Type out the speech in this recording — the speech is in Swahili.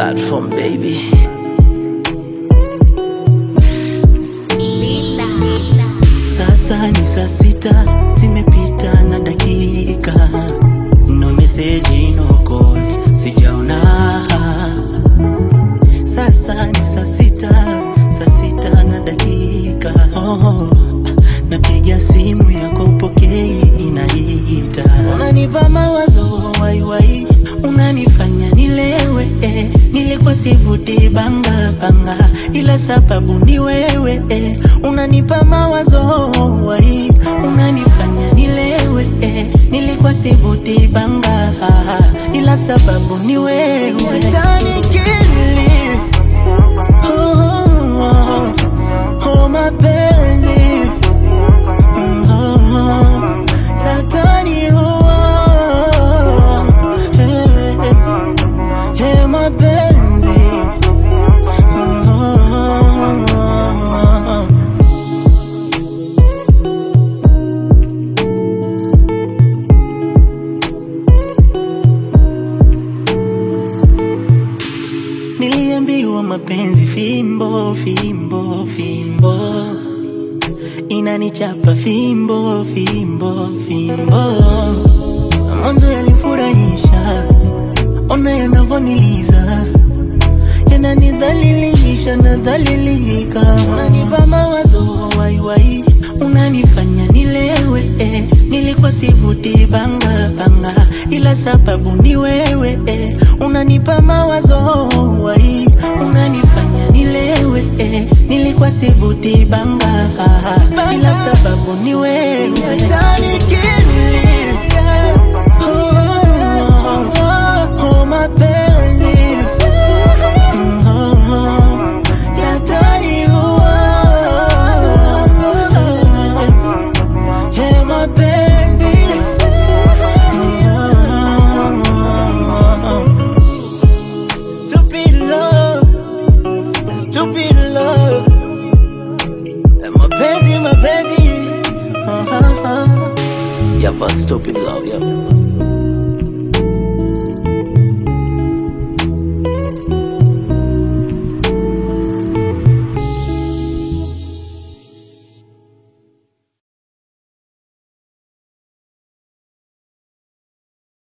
platform baby. Sasa ni saa sita zimepita na dakika, no message, no calls, sijaona. Sasa ni saa sita, saa sita na dakika. Oh, napiga simu yako upokei, inaita. Unanipa mawazo waiwai, unanifanya nilewe eh. Nilikuwa sivuti banga banga, ila sababu ni wewe eh. Unanipa mawazo wai, unanifanya nilewe eh. Nilikuwa sivuti banga, ila sababu ni wewe Utanikili Oh, oh, oh, mapenzi Mm, oh, oh, yataniua. Hey, hey, mapenzi Mm, oh, oh, oh. Niliambiwa mapenzi fimbo fimbo fimbo inanichapa fimbo fimbo fimbo. Mwanzo yalifurahisha, ona yanavoniliza, yananidhalilisha nadhalilika. Unanipa mawazo waiwai, unanifanya nilewe eh. Nilikuwa sivuti banga banga, ila sababu ni wewe eh. Unanipa mawazo wai, unanifanya nilewe eh. Nilikuwa sivuti banga, ila sababu ni wewe Utanikili Oh, oh, oh, oh, mapenzi Mm, oh, oh, yataniua. Hey, mapenzi Mm, oh, oh. Stupid love, stupid love Mapenzi, mapenzi uh-huh. Yeah, but stupid love, yeah